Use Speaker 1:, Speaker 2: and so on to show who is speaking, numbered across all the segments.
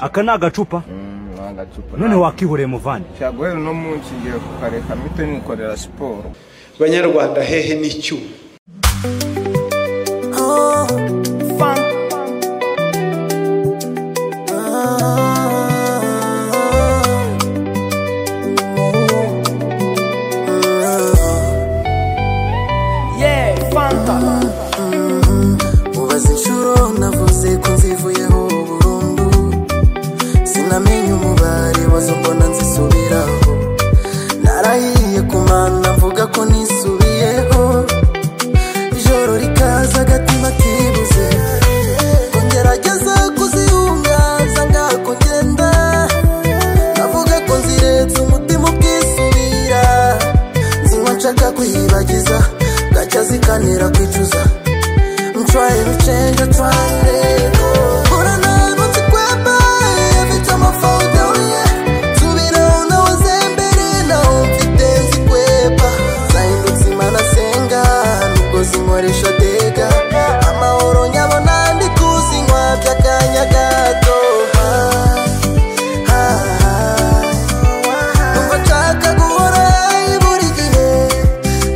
Speaker 1: aka ni agacupa
Speaker 2: agacupa
Speaker 1: none wakihoreye muvandi
Speaker 2: ntabwo rero uno munsi ngiye kukareka mpite nikorera siporo
Speaker 3: banyarwanda hehe n'icyuma
Speaker 4: mubaze inshuro navuze ko nzivuyeho burundu sinamenye umubare wazo mbona nzisubiraho narahiye ku mana mvuga ko nisubiyeho ijoro rikaza agatima kibuze ngo ngerageze kuziyunga nsanga ko ngenda navuga ko nziretse umutima ubwisubira zinywa nshaka kwiyibagiza gacya zikanira kwicuza I'm trying to change, I'm trying to let go. But I'm not about to grab by every time I fall down, yeah. To be down, I was embedded, now I'm fitting to kwepa. Zahindutse imana senga, n'ubwo zinkoresha dega. Amahoro nyabona ndi kuzinywa by'akanya gato. Ah, ah, ah. Numva nshaka guhora high buri gihe.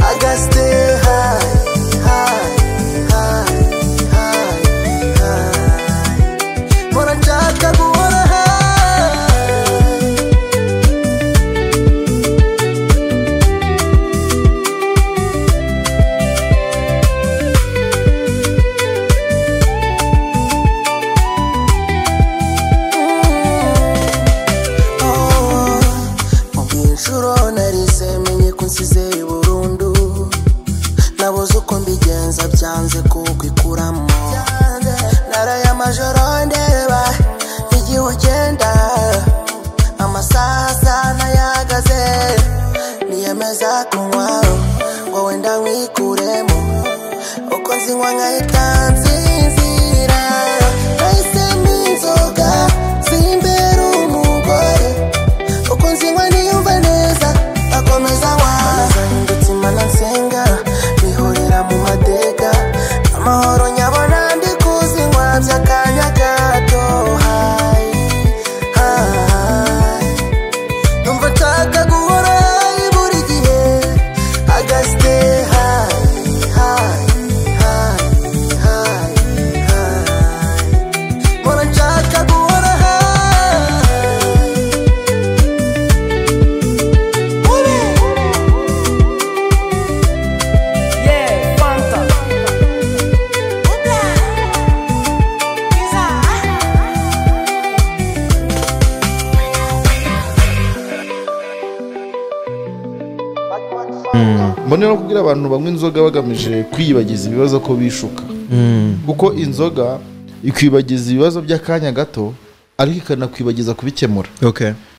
Speaker 4: I gotta stay high, high, high, high, high. Mbona nshaka guhora high. inshuro narize menye ko nsize burundu nabuze uko mbigenza byanze kukikuramo naraye amajoro ndeba igihe ugenda amasaha asa n'ayagaze niyemeza kunywa ngo wenda nkwikuremo uko nzinywa nkahita nsinzira nahisemo inzoga zimbera umugore uko nzinywa niyumva neza akomeza wa zahindutse imana nsenga bihurira mu mateka amahoro nyabona ndi kuzinywa by'akanya gato hayi hayi numva nshaka guhora hayi buri gihe agasite hayi hayi hayi hayi hayi mbona nshaka guhora hayi
Speaker 5: mbonera no kubwira abantu banywa inzoga bagamije kwiyibagiza ibibazo ko bishuka kuko inzoga ikwibagiza ibibazo by'akanya gato ariko ikanakwibagiza kubikemura
Speaker 3: okay